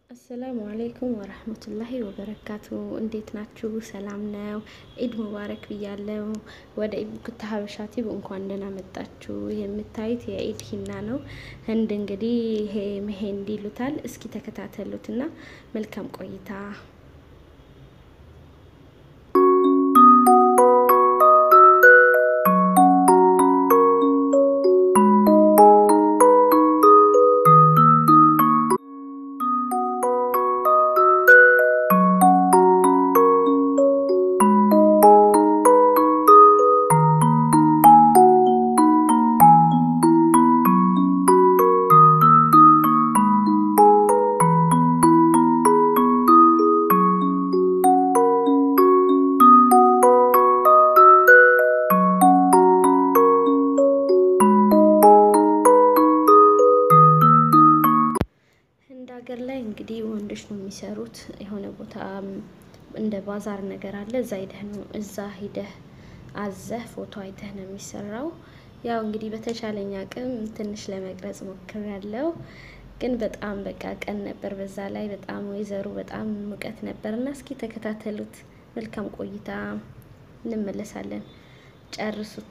አሰላሙ አለይኩም ወረህመቱላሂ ወበረካቱ። እንዴት ናችሁ? ሰላም ነው? ኢድ ሙባረክ ብያለው። ወደ ኢቡክታ ሀበሻ ቲዩብ እንኳን ደህና መጣችሁ። የምታዩት የኢድ ሂና ነው። ህንድ እንግዲህ ይሄ መሄንዲ ይሉታል። እስኪ ተከታተሉትና መልካም ቆይታ። ሀገር ላይ እንግዲህ ወንዶች ነው የሚሰሩት። የሆነ ቦታ እንደ ባዛር ነገር አለ። እዛ ሂደህ ነው እዛ ሂደህ አዘህ ፎቶ አይተህ ነው የሚሰራው። ያው እንግዲህ በተቻለኝ አቅም ትንሽ ለመቅረጽ ሞክሬያለሁ፣ ግን በጣም በቃ ቀን ነበር። በዛ ላይ በጣም ወይዘሩ በጣም ሙቀት ነበር እና እስኪ ተከታተሉት። መልካም ቆይታ። እንመለሳለን። ጨርሱት።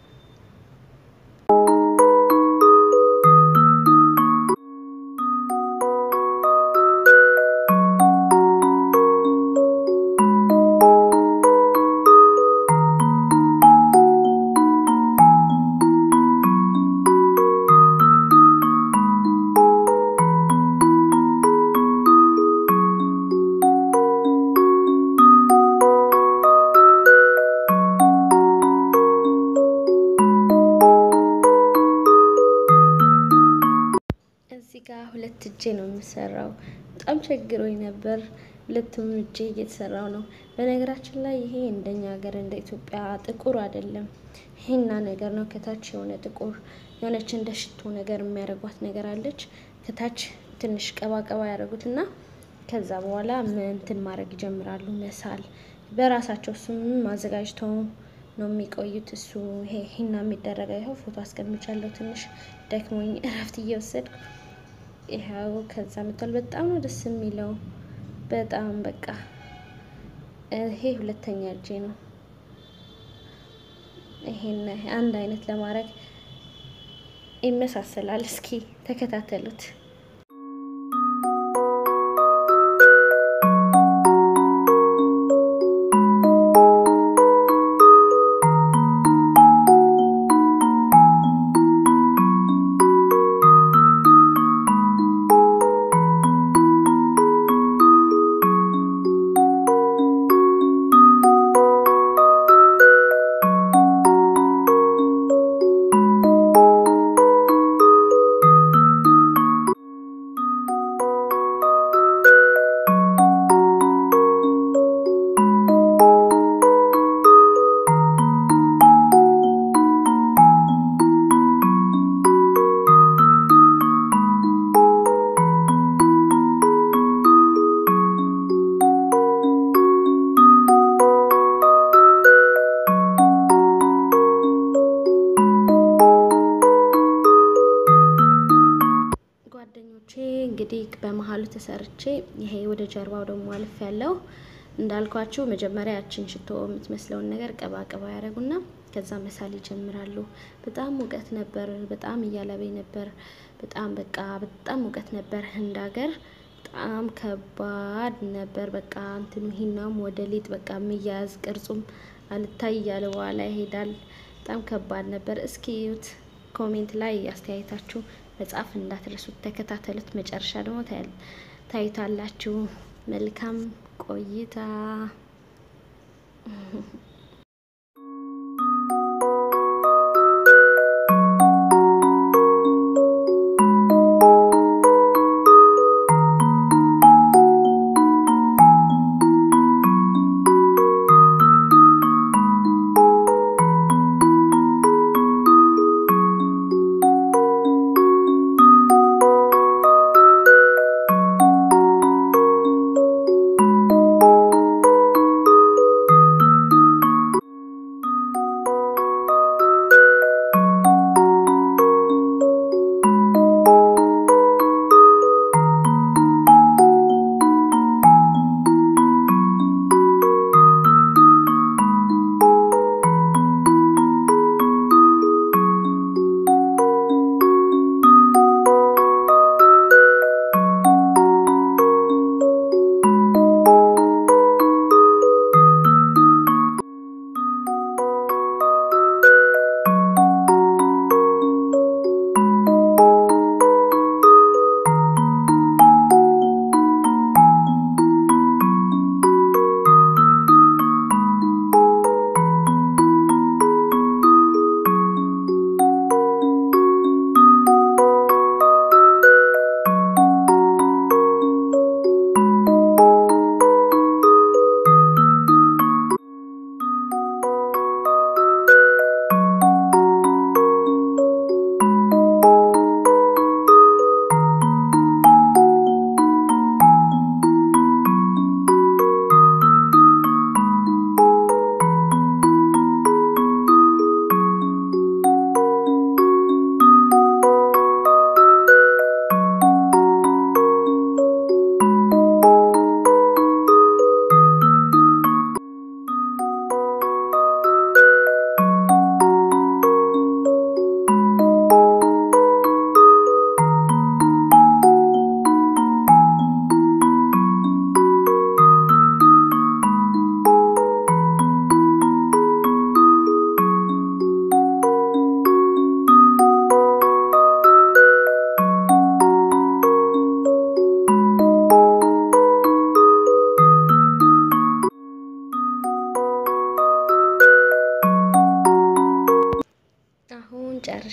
እዚህ ጋር ሁለት እጄ ነው የምሰራው። በጣም ቸግሮኝ ነበር። ሁለቱም እጄ እየተሰራው ነው። በነገራችን ላይ ይሄ እንደኛ ሀገር እንደ ኢትዮጵያ ጥቁር አይደለም፣ ሂና ነገር ነው። ከታች የሆነ ጥቁር የሆነች እንደ ሽቶ ነገር የሚያደርጓት ነገር አለች። ከታች ትንሽ ቀባቀባ ያደረጉት እና ከዛ በኋላ እንትን ማድረግ ይጀምራሉ፣ መሳል በራሳቸው እሱም አዘጋጅተው ነው የሚቆዩት። እሱ ይሄ ሂና የሚደረገው ይኸው ፎቶ አስቀምጫለሁ። ትንሽ ደክሞኝ እረፍት እየወሰድኩ ይኸው ከዛ ምቷል። በጣም ነው ደስ የሚለው። በጣም በቃ ይሄ ሁለተኛ እጄ ነው። ይሄን አንድ አይነት ለማድረግ ይመሳሰላል። እስኪ ተከታተሉት። ጓደኞቼ እንግዲህ በመሀሉ ተሰርቼ ይሄ ወደ ጀርባው ደግሞ አልፍ ያለው እንዳልኳችሁ መጀመሪያ ያችን ሽቶ የምትመስለውን ነገር ቀባ ቀባ ያደረጉና ከዛ መሳል ይጀምራሉ። በጣም ሙቀት ነበር። በጣም እያለበኝ ነበር። በጣም በቃ በጣም ሙቀት ነበር። ህንድ ሀገር በጣም ከባድ ነበር። በቃ እንትኑ ሂናም ወደ ሊጥ በቃ የሚያያዝ ቅርጹም አልታይ እያለ በኋላ ይሄዳል። በጣም ከባድ ነበር። እስኪ ዩት ኮሜንት ላይ አስተያየታችሁ መጻፍ እንዳትረሱት። ተከታተሉት። መጨረሻ ደግሞ ታዩታላችሁ። መልካም ቆይታ።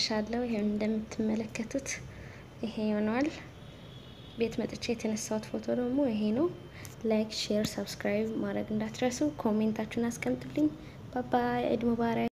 መጥቻለሁ። ይሄው እንደምትመለከቱት ይሄ ይሆነዋል። ቤት መጥቼ የተነሳሁት ፎቶ ደግሞ ይሄ ነው። ላይክ፣ ሼር፣ ሰብስክራይብ ማድረግ እንዳትረሱ። ኮሜንታችሁን አስቀምጡልኝ። ባባይ ኢድ ሙባረክ